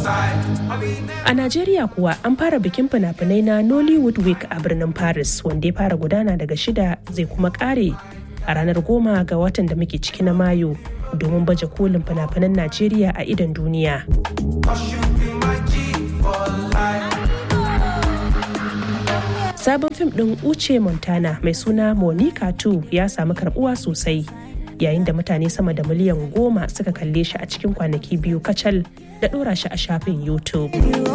A Najeriya kuwa an fara bikin fina-finai na Nollywood Week a birnin Paris wanda ya fara gudana daga shida zai kuma kare a ranar goma ga watan da muke ciki na Mayu domin baje kolin fina-finan Najeriya a idon duniya. Sabon fim ɗin Uche Montana mai suna Monica 2 ya samu karbuwa sosai yayin da mutane sama da miliyan goma suka kalle shi a cikin kwanaki biyu kacal da ɗora shi a shafin YouTube.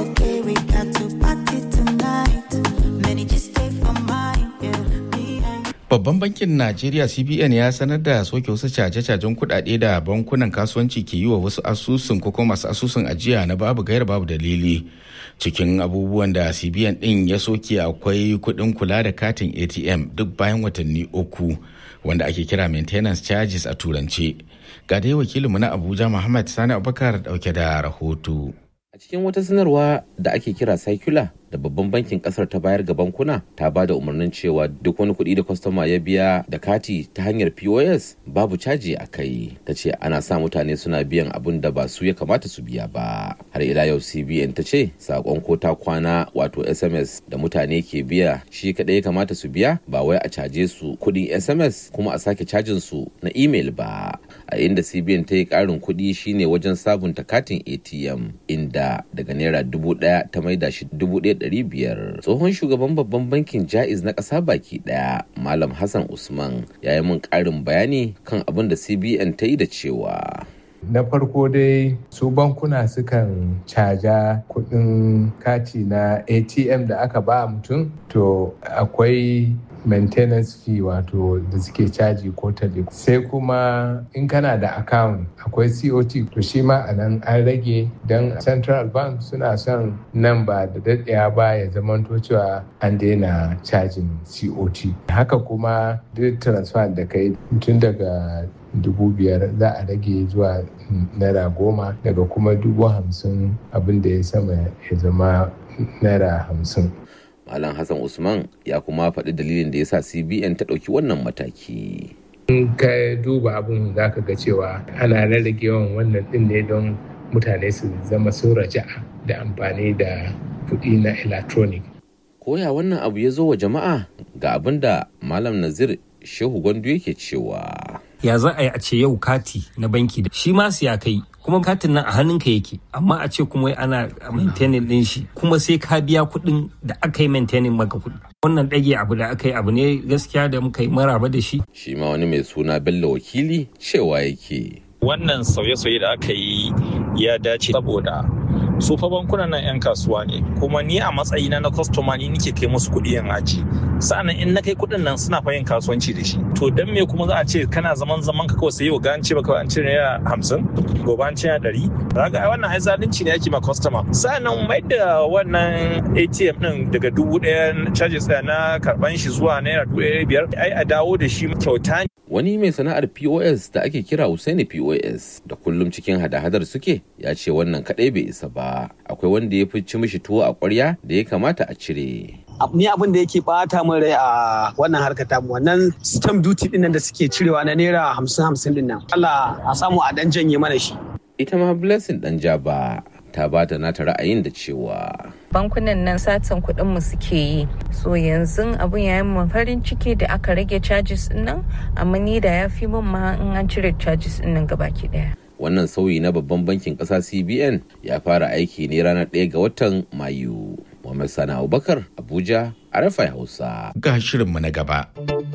Babban bankin Najeriya CBN ya sanar da soke wasu caje-cajen kuɗaɗe da bankunan kasuwanci ke yi wa wasu asusun ko kuma masu asusun ajiya na babu gaira babu dalili. Cikin abubuwan da CBN ɗin ya soke akwai kuɗin kula da katin ATM duk bayan watanni uku wanda ake kira maintenance charges a turance. Ga dai wakilinmu na Abuja Muhammad Sani Abubakar dauke da rahoto. A cikin wata sanarwa da ake kira circular da babban bankin kasar ta bayar ga bankuna ta ba da umarnin cewa duk wani kuɗi da kwastoma ya biya da kati ta hanyar pos babu caji a kai ta ce ana sa mutane suna biyan abin da ba su ya kamata su biya ba har ila yau cbn ta ce sakon ko ta kwana wato sms da mutane ke biya shi kaɗai ya kamata su biya ba wai a caje su kuɗin sms kuma a sake cajin su na email ba a inda cbn ta yi ƙarin kuɗi shine wajen sabunta katin atm inda daga naira dubu ɗaya ta maida shi dubu ɗaya biyar tsohon shugaban babban bankin jaiz na ƙasa baki ɗaya malam hassan usman ya yi min ƙarin bayani kan abin da cbn ta yi da cewa na farko dai su bankuna sukan caja kudin kati na atm da aka ba mutum to akwai maintenance fee wato da suke caji ko sai kuma in kana da account akwai cot to shi ma a nan an rage don central bank suna son nan ba da daɗaya ba ya zamanto cewa an daina cajin cot haka kuma duk transfer da kai tun daga dubu biyar za a rage zuwa naira goma daga kuma dubu hamsin abin da ya sama ya zama naira hamsin Malam Hassan Usman ya kuma faɗi dalilin da ya sa CBN ta ɗauki wannan mataki. In ka duba abin za ka ga cewa ana rarrage yawan wannan ɗin ne don mutane su zama sun raja'a da amfani da kuɗi na electronic. Koya wannan abu ya zo wa jama'a ga abin da Malam Nazir Shehu Gwandu yake cewa. Ya za a yi a ce yau kati na banki da shi ma ya kai kuma katin nan a hannunka yake amma a ce kuma ana maintaining din shi kuma sai ka biya kuɗin da aka yi maintaining maka kuɗi wannan ɗage abu da aka yi abu ne gaskiya da muka yi maraba da shi shi ma wani mai suna bello wakili cewa yake wannan sauye-sauye da aka yi ya dace saboda su fa bankunan nan 'yan kasuwa ne kuma ni a matsayina na kwastoma ni nike kai musu kuɗi yan aji sa'annan in na kai kuɗin nan suna fa yin kasuwanci da shi to dan me kuma za a ce kana zaman zaman ka kawai sai yau ga an ce baka an cire naira hamsin gobe an cire ɗari kaga wannan ai zalunci ne ake ma kwastoma sa'annan mai da wannan atm din daga dubu ɗaya charges ɗaya na karɓan shi zuwa naira dubu ɗaya biyar ai a dawo da shi kyauta ne wani mai sana'ar pos da ake kira Usaini pos da kullum cikin hada-hadar suke ya ce wannan kadai bai isa ba akwai wanda ya fi ci mishi tuwo a kwarya da ya kamata a cire ni abin da yake bata min rai a wannan harkar tamu wannan stamp duty din da suke cirewa na naira hamsin hamsin din nan Allah a samu a dan janye mana shi ita ma blessing dan jaba ta bata nata ra'ayin da cewa bankunan nan satan kuɗin mu suke yi so yanzu abun ya yi farin ciki da aka rage charges din nan amma ni da ya fi min ma in an cire charges din nan gabaki daya wannan sauyi na babban bankin ƙasa cbn ya fara aiki ne ranar 1 ga watan mayu Muhammad Sani Abubakar Abuja a Rafai Hausa. Ga shirinmu na gaba.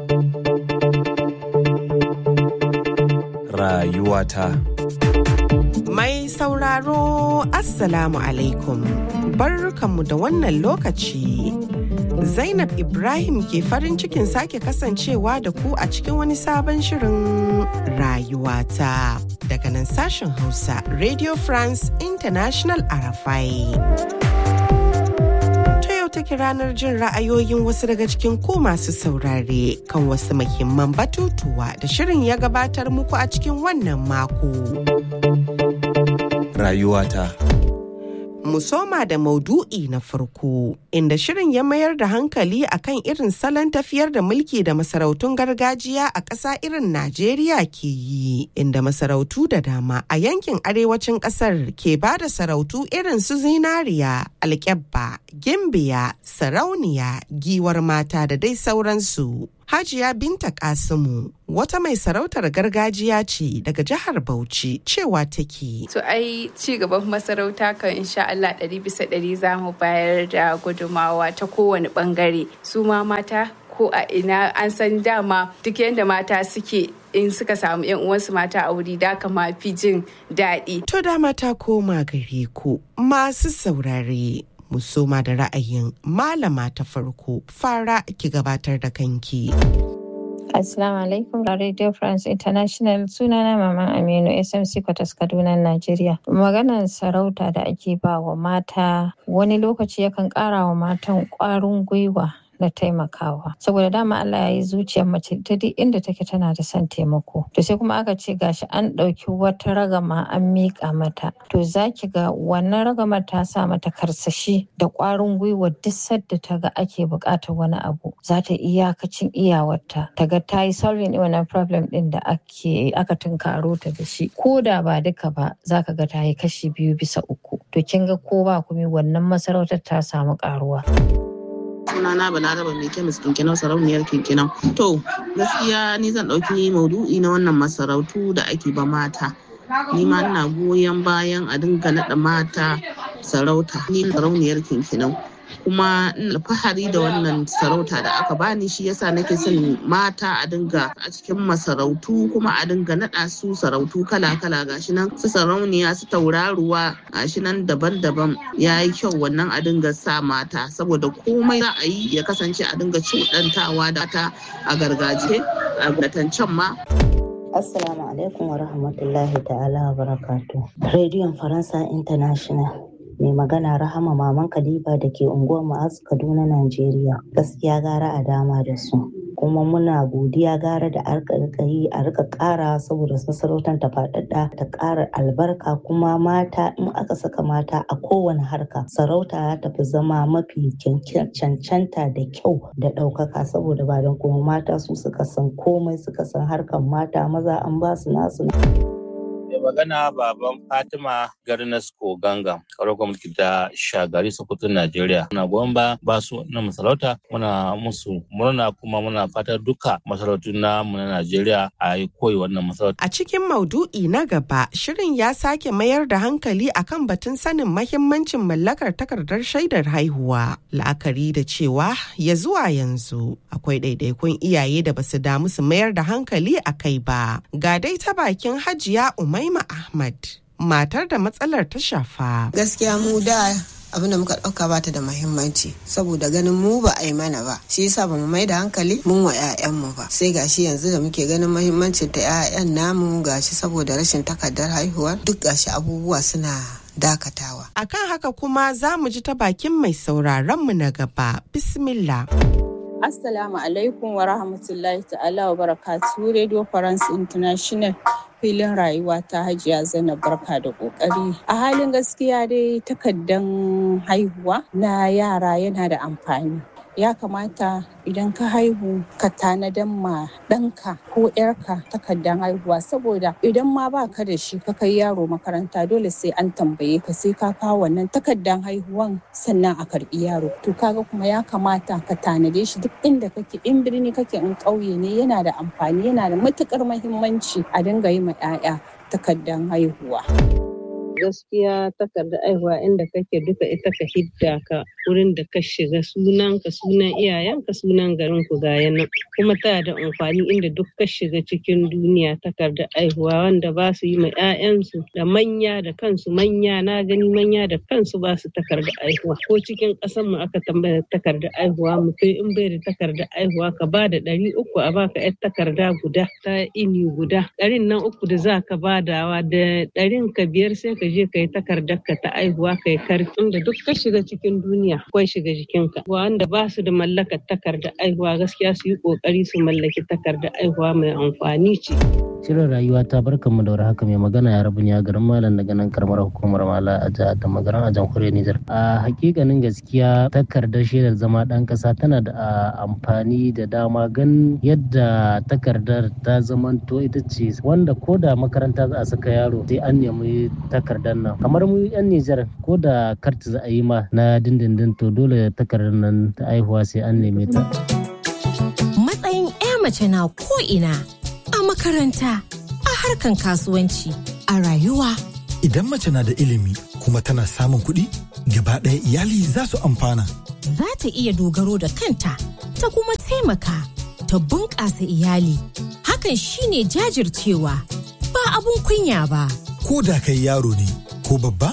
Rayuwata. Mai sauraro Assalamu alaikum. Barkanmu da wannan lokaci. Zainab Ibrahim ke farin cikin sake kasancewa da ku a cikin wani sabon shirin rayuwata. Daga nan sashen Hausa, Radio France International Arafai. take ranar jin ra'ayoyin wasu daga cikin ku masu saurare kan wasu muhimman batutuwa da shirin ya gabatar muku a cikin wannan mako. Rayuwata. mu soma da maudu'i na farko inda shirin ya mayar da hankali akan irin salon tafiyar da mulki da masarautun gargajiya a ƙasa irin Najeriya ke yi inda masarautu da dama a yankin arewacin ƙasar ke ba da sarautu irin su zinariya alƙyabba gimbiya sarauniya giwar mata da dai sauransu Hajiya Binta Kasimu wata mai sarautar gargajiya ce daga jihar Bauchi cewa take. To ai ci gaban masarauta kan insha Allah ɗari bisa ɗari za mu bayar da gudumawa ta kowane ɓangare. Su ma mata ko a ina an san dama duk yadda mata suke in suka samu yan uwansu mata a wuri da kama fi jin daɗi. To dama ta koma gare ku masu saurare. mu soma da ra'ayin malama ta farko fara ki gabatar da kanki. Assalamu alaikum Radio France International sunana Maman Aminu SMC Kwatas Kaduna Najeriya. Maganar sarauta da ake ba wa mata wani lokaci yakan ƙara wa matan ƙwarin gwiwa na taimakawa saboda dama Allah ya yi zuciyar mace ta duk inda take tana da son taimako to sai kuma aka ce gashi an ɗauki wata ragama an miƙa mata to zaki ga wannan ragamar ta sa mata karsashi da ƙwarin gwiwa duk sadda ta ga ake buƙatar wani abu za ta iyakacin iyawarta ta ga ta yi solving wannan problem ɗin da ake aka tunkaro ta da shi ko da ba duka ba za ka ga ta yi kashi biyu bisa uku to kin ga ko ba kuma wannan masarautar ta samu ƙaruwa. sunana balaraba mai kemis kinkinau sarauniyar kinkinau to gaskiya ni zan ɗauki maudu'i na wannan masarautu da ake ba mata ni ma ina goyon bayan a dinga naɗa mata sarauta ni sarauniyar kinkinau kuma ina alfahari da wannan sarauta da aka bani shi yasa nake son mata a dinga a cikin masarautu kuma a dinga naɗa su sarautu kala-kala gashi nan su sarauniya su tauraruwa gashi nan daban-daban ya yi kyau wannan a dinga sa mata saboda komai za a yi ya kasance a dinga cuɗantawa da ta a gargajiya a can ma Assalamu alaikum wa rahmatullahi ta'ala wa barakatu. Rediyon Faransa International. mai magana rahama maman kaliba da ke unguwar ma'az kaduna najeriya gaskiya gara a dama da su kuma muna godiya gara da arka yi a rika kara saboda masarautar ta faɗaɗa ta ƙara albarka kuma mata in aka saka mata a kowane harka sarauta ta fi zama mafi cancanta da kyau da ɗaukaka saboda ba don kuma mata su suka san komai suka san harkan mata maza an ba su nasu mai magana baban fatima garnasko ganga karar gwamnati ta shagari sokoto najeriya muna goyon ba ba su na masarauta muna musu murna kuma muna fatar duka masarautu na mu na najeriya a yi koyi wannan masarauta a cikin maudu'i na gaba shirin ya sake mayar da hankali akan batun sanin mahimmancin mallakar takardar shaidar haihuwa la'akari da cewa ya zuwa yanzu akwai ɗaiɗaikun iyaye da basu damu su mayar da hankali a kai ba ga dai ta bakin hajiya umai Umaima Ahmad matar da matsalar ta shafa. Gaskiya mu da abin da muka ɗauka bata da mahimmanci saboda ganin mu ba a yi mana ba shi yasa ba mu mai da hankali mun wa 'ya'yanmu ba sai gashi yanzu da muke ganin mahimmancin ta 'ya'yan namu gashi saboda rashin takardar haihuwa duk gashi abubuwa suna dakatawa. Akan haka kuma za mu ji ta bakin mai sauraron mu na gaba. Bismillah. Assalamu alaikum wa rahmatullahi ta'ala wa barakatuhu Radio France International filin rayuwa ta hajiya zainab barka da kokari a halin gaskiya dai takardan haihuwa na yara yana da amfani ya kamata idan ka haihu ka tanadan ma ɗanka ko ‘yarka takardan haihuwa saboda idan ma ba ka da shi ka kai yaro makaranta dole sai an tambaye ka sai ka kawo wannan takardan haihuwan sannan a karɓi yaro to kaga kuma ya kamata ka tanade shi duk inda kake in birni kake in ƙauye ne yana da amfani yana da matuƙar mahimmanci a dinga yi ma 'ya'ya takardan haihuwa. gaskiya takardar aihuwa inda kake duka ita ka hidda ka wurin da ka shiga sunan ka sunan iyayen ka sunan garin ku ga nan kuma tana da amfani inda duk ka shiga cikin duniya takardar aihuwa wanda ba su yi ma 'ya'yansu da manya da kansu manya na gani manya da kansu ba su takardar aihuwa ko cikin ƙasar mu aka tambaya takardar aihuwa mutum in bai da takardar aihuwa ka ba da ɗari uku a baka 'yar takarda guda ta ini guda ɗarin nan uku da za ka badawa da ɗarin ka biyar sai ka je ka yi takardar ka ta aihuwa ka yi karfi inda duk ka shiga cikin duniya akwai shiga jikinka wanda ba su da mallakar takardar aihuwa gaskiya su yi kokari su mallaki takardar aihuwa mai amfani ce. Shirin rayuwa ta barkanmu da haka mai magana ya rabu a garin Malam daga nan karamar hukumar Mala a jihar da magaran a jamhuriyar Nijar. A hakikanin gaskiya takardar shaidar zama ɗan ƙasa tana da amfani da dama gan yadda takardar ta zamanto ita ce wanda ko da makaranta za a saka yaro sai an nemi takardar nan. Kamar mu 'yan Nijar ko da karti za a yi ma na dindindin to dole takardar nan ta aihuwa sai an neme ta. Matsayin 'ya mace na ko ina a makaranta, a harkan kasuwanci, a rayuwa. Idan mace na da ilimi kuma tana samun kuɗi, gaba ɗaya iyali za su amfana. Za ta iya dogaro da kanta, ta kuma taimaka, ta bunƙasa iyali. Hakan shine jajircewa, ba abun kunya ba. Ko da kai yaro ne, ko babba,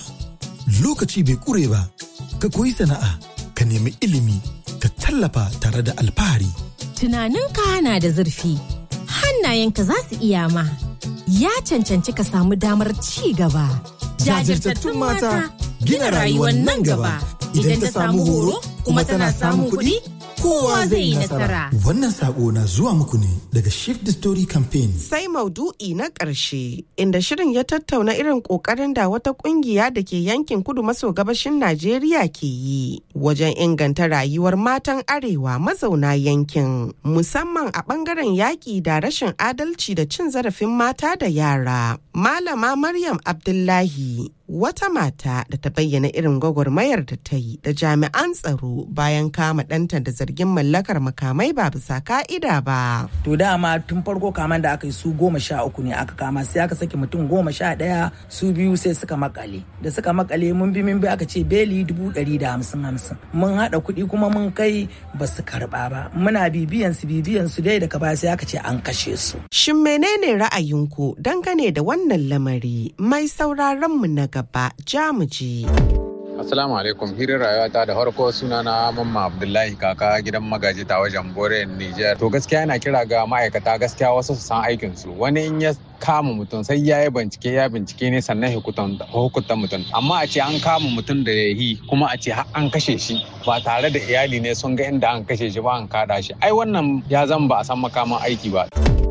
lokaci bai ƙure ba, ka koyi sana'a, ka nemi ilimi, ka tallafa tare da alfahari. Tunaninka na da zurfi. hannayenka za su iya ma. Ya cancanci ka samu damar ci gaba. Jajirtattun mata gina rayuwar nan gaba. Idan ta samu horo kuma tana samun kuɗi, kowa zai yi nasara. Wannan sako na zuwa muku ne daga Shift the Story Campaign. Sai maudu'i na ƙarshe inda shirin ya tattauna irin ƙoƙarin da wata ƙungiya da ke yankin kudu maso gabashin Najeriya ke yi wajen inganta rayuwar matan arewa mazauna yankin musamman a ɓangaren yaƙi da rashin adalci da cin zarafin mata da yara. Malama Maryam Abdullahi wata mata da ta bayyana irin gwagwarmayar da ta yi da jami'an tsaro bayan kama ɗanta da zargin mallakar makamai ba bisa ka'ida ba. To dama tun farko kaman da aka yi su goma sha uku ne aka kama sai aka saki mutum goma sha ɗaya su biyu sai suka makale. Da suka makale mun bi mun bi aka ce beli dubu ɗari da hamsin hamsin. Mun haɗa kuɗi kuma mun kai ba su karɓa ba. Muna bibiyan su bibiyan su dai daga baya sai aka ce an kashe su. Shin menene ra'ayinku dangane da wannan lamari mai sauraron mu na gaba jamuji. Assalamu alaikum hirin rayuwata da farko sunana Mamma Abdullahi kaka gidan magaji ta wajen Bore Niger. To gaskiya yana kira ga ma'aikata gaskiya wasu su san aikin su. Wani in ya kama mutum sai ya yi bincike ya bincike ne sannan hukunta mutum. Amma a ce an kama mutum da ya yi kuma a ce an kashe shi ba tare da iyali ne sun ga inda an kashe shi ba an kada shi. Ai wannan ya zan ba a san makaman aiki ba.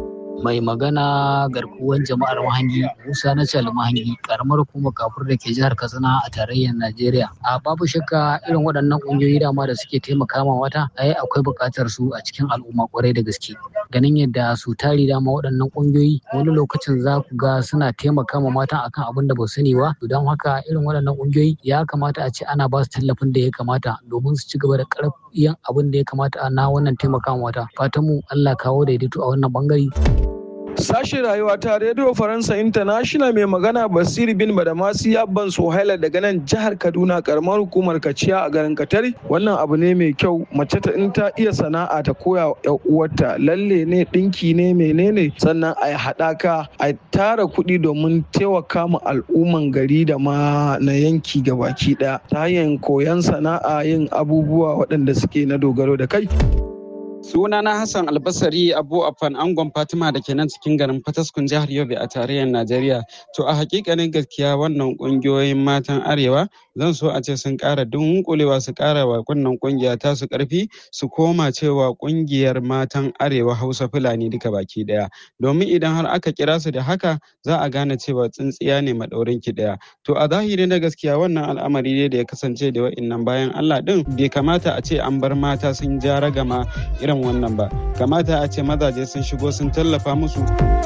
mai magana garkuwan jama'ar mahangi musa na cal mahangi karamar hukumar kafur da ke jihar katsina a tarayyar najeriya a babu shakka irin waɗannan ƙungiyoyi dama da suke taimaka ma wata ai akwai buƙatar su a cikin al'umma kwarai da gaske ganin yadda su tari dama waɗannan ƙungiyoyi wani lokacin za ku ga suna taimaka ma mata akan abin da ba su sani ba don haka irin waɗannan ƙungiyoyi ya kamata a ce ana ba su tallafin da ya kamata domin su ci gaba da ƙarfiyan abin da ya kamata na wannan taimaka ma wata fatan mu Allah kawo daidaito a wannan bangare. Sashen rayuwa ta Radio Faransa International mai magana Basir bin Badamasi Abban Sohaila daga nan jihar Kaduna karamar hukumar Kaciya a garin Katari. Wannan abu ne mai kyau mace ta in ta iya sana'a ta koya wa uwarta lalle ne dinki ne menene sannan a haɗaka a tara kuɗi domin taimaka ma al'umman gari da ma na yanki gabaki ɗaya ta hanyar koyon sana'a yin abubuwa waɗanda suke na dogaro da kai. Sunana Hassan Albasari Abu Afan Angon Fatima da ke nan cikin garin Fataskun jihar Yobe a tarayyar Najeriya. To a hakikanin gaskiya wannan kungiyoyin matan Arewa zan so a ce sun ƙara dunkulewa su ƙara wa wannan kungiya ta su ƙarfi su koma cewa kungiyar matan Arewa Hausa Fulani duka baki ɗaya. Domin idan har aka kira su da haka za a gane cewa tsintsiya ne maɗaurin ki ɗaya. To a zahiri na gaskiya wannan al'amari ne da ya kasance da wa'innan bayan Allah ɗin bai kamata a ce an bar mata sun ja ragama irin wannan ba kamata a ce mazaje sun shigo sun tallafa musu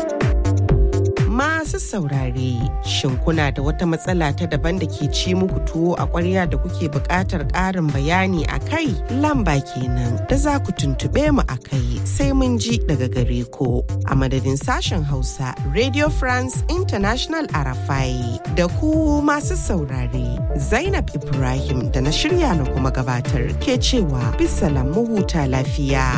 masu saurare shin kuna da wata matsala ta daban da ke ci muku tuwo a ƙwarya da kuke buƙatar ƙarin bayani a kai lamba kenan da za ku tuntuɓe mu a kai sai mun ji daga gare ku a madadin sashen hausa radio france international arafai da ku masu saurare zainab ibrahim da na shirya na kuma gabatar ke cewa bisalam mu huta lafiya.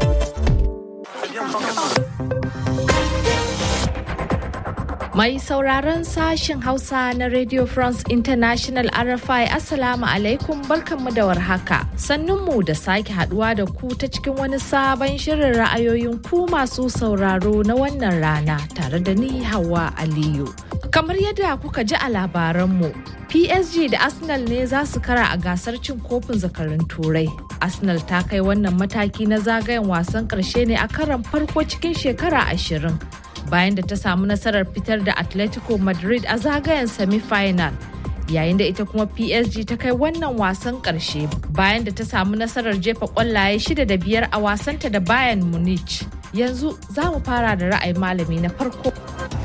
Mai sauraron sashen Hausa na Radio France International RFI Assalamu alaikum barkanmu da warhaka. Sannunmu da sake haduwa da ku ta cikin wani sabon shirin ra'ayoyin ku masu sauraro na wannan rana tare da ni Hawa Aliyu. Kamar yadda kuka ji a labaranmu, PSG da Arsenal ne za su kara a gasar cin kofin zakarun turai. Arsenal ta kai wannan mataki na zagayen wasan ƙarshe ne a karan farko cikin shekara ashirin. Bayan da ta samu nasarar fitar da Atletico Madrid a zagayen semi-final. Yayin da ita kuma PSG ta kai wannan wasan ƙarshe bayan da ta samu nasarar jefa ƙwallaye shida da biyar a wasanta da Bayern Munich. Yanzu za mu fara da ra'ayin malami na farko.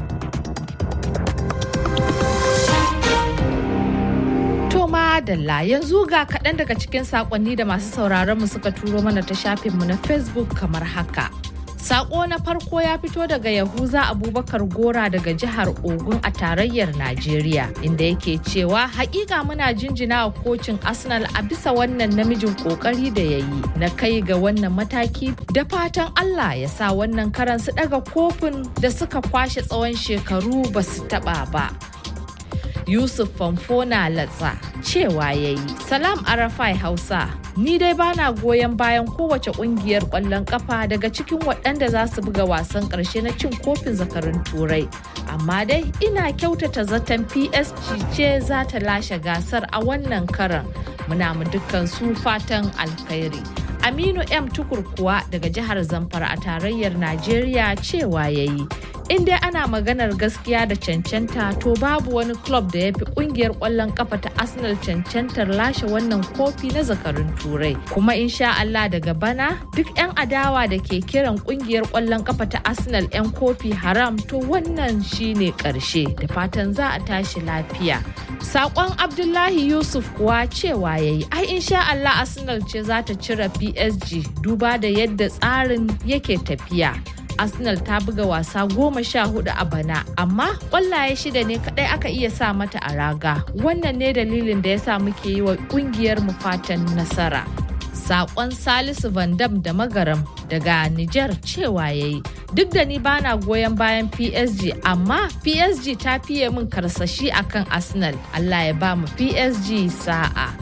Toma Dalla yanzu ga kaɗan daga cikin saƙonni da masu sauraron mu suka turo mana ta shafinmu na Facebook kamar haka. Sako na farko ya fito daga Yahuza Abubakar Gora daga jihar Ogun a tarayyar Najeriya inda yake cewa hakika muna jinjina wa kocin Arsenal a bisa wannan namijin kokari da ya yi na kai ga wannan mataki da fatan Allah ya sa wannan karan su daga kofin da suka kwashe tsawon shekaru ba su taba ba. Yusuf Famfona Latsa cewa ya yi. Salam Arafai Hausa, ni dai bana goyon bayan kowace kungiyar ƙwallon kafa daga cikin waɗanda za su buga wasan ƙarshe na cin kofin zakarun turai. Amma dai ina kyautata zaton PSG ce za ta lashe gasar a wannan karan. Muna mu dukkan su fatan alkhairi. Aminu M Tukur kuwa daga jihar Zamfara a tarayyar Najeriya cewa ya yi. in dai ana maganar gaskiya da cancanta to babu wani club da ya fi kungiyar kwallon kafa ta arsenal cancantar lashe wannan kofi na zakarun turai kuma insha Allah daga bana duk 'yan adawa da ke kiran kungiyar kwallon kafa ta arsenal 'yan kofi haram to wannan shine karshe da fatan za a tashi lafiya sakon abdullahi yusuf kuwa cewa ya yi ai insha Allah arsenal ce za ta cire psg duba da yadda tsarin yake tafiya arsenal ta buga wasa goma sha hudu a bana amma kwallaye shida ne kadai aka iya sa mata a raga wannan ne dalilin da ya sa muke yi wa kungiyar mu fatan nasara sakon salisu vandam da magaram daga niger cewa ya yi duk da ni bana goyon bayan psg amma psg ta fiye min karsashi akan arsenal allah ya ba mu psg sa'a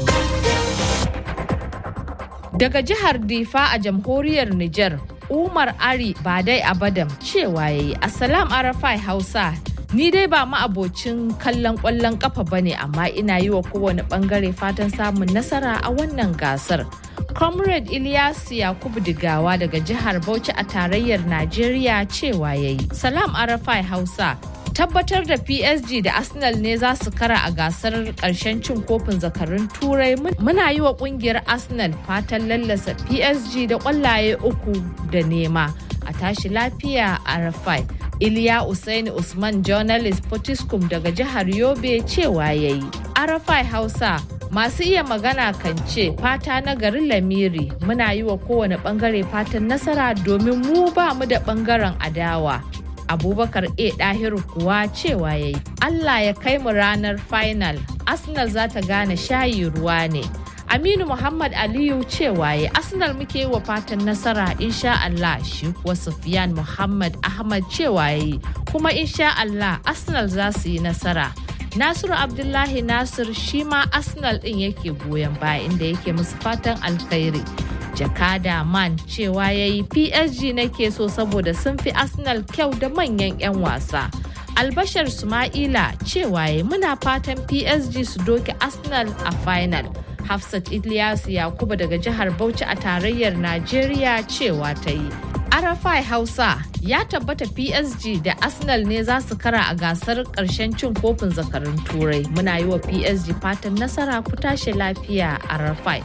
daga jihar difa a jamhuriyar niger Umar Ari ba dai Abadam cewa yayi Assalam Arafai Hausa Ni dai ba ma'abocin kallon ƙwallon ƙafa ba ne amma ina yi wa kowane ɓangare fatan samun nasara a wannan gasar. Comrade Ilyas Yakubu Digawa daga jihar Bauchi a tarayyar Najeriya cewa yayi Salam Arafai Hausa tabbatar da PSG da Arsenal ne za su kara a gasar ƙarshen cin kofin zakarun turai muna yi wa ƙungiyar Arsenal fatan lallasa PSG da ƙwallaye uku da nema a tashi lafiya a Rafai. Iliya Usaini Usman journalist Potiskum daga jihar Yobe cewa yayi. Arafai Hausa masu iya magana kan ce fata na garin lamiri muna yi wa kowane bangare fatan nasara domin mu ba mu da bangaren adawa. abubakar a dahiru kuwa cewa ya yi allah ya kai mu ranar final arsenal za ta gane shayi ruwa ne aminu muhammad aliyu cewa ya arsenal muke yi wa fatan nasara insha allah shi kuwa sufyan muhammad ahmad cewa ya yi kuma insha allah arsenal za su yi nasara Nasiru Abdullahi Nasir shi ma Arsenal ɗin yake goyon baya inda yake musu fatan alkhairi. Jakada Man cewa ya yi PSG nake so saboda sun fi Arsenal kyau da manyan 'yan wasa. Albashar Suma'ila cewa ya muna fatan PSG su doke Arsenal a final. Hafsat Ilyasu Yakubu daga jihar Bauchi a tarayyar Najeriya cewa ta yi. Arafai Hausa ya tabbata PSG da Arsenal ne za su kara a gasar ƙarshen cin kofin zakarun turai. Muna yi wa PSG fatan nasara ku tashi lafiya a Arafai.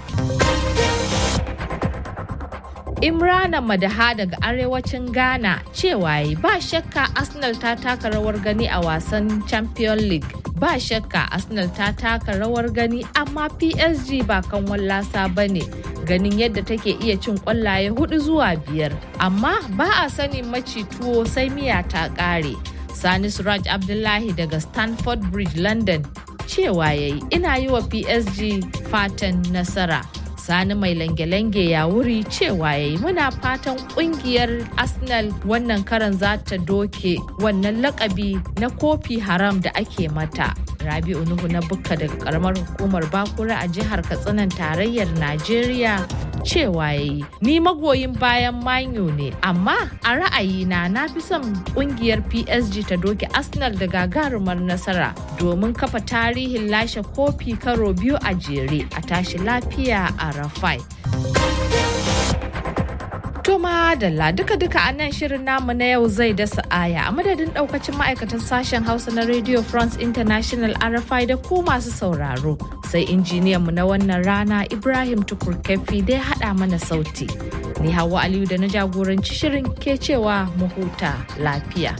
Imrana Madaha daga arewacin Ghana cewa yi ba shakka Arsenal ta taka rawar gani a wasan Champion League. Ba shakka Arsenal ta taka rawar gani amma PSG ba kan wallasa ba ne. ganin yadda take iya cin kwallaye hudu zuwa biyar amma ba a sanin maci tuwo sai miya ta kare sani suraj abdullahi daga stanford bridge london cewa yayi ina yi wa psg fatan nasara sani mai lange-lange ya wuri cewa yayi muna fatan kungiyar arsenal wannan karan za ta doke wannan lakabi na kofi haram da ake mata rabi'u nuhu na bukka daga karamar hukumar bakura a jihar katsinan tarayyar najeriya cewa yayi ni magoyin bayan manyo ne amma a ra'ayina na fi son kungiyar PSG ta doke Arsenal da gagarumar nasara domin kafa tarihin lashe kofi karo biyu a jere a tashi lafiya a Rafai. Toma Dalla duka-duka a nan shirin namu na yau zai dasa aya a madadin daukacin ma'aikatan sashen Hausa na Radio France International RFI da ku masu sauraro. Sai injiniyan mu na wannan rana Ibrahim Tukur Kefi da ya haɗa mana sauti. Ni Hawa Aliyu da na jagoranci shirin ke cewa mu huta lafiya.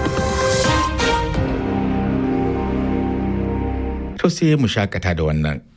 To sai mu shakata da wannan.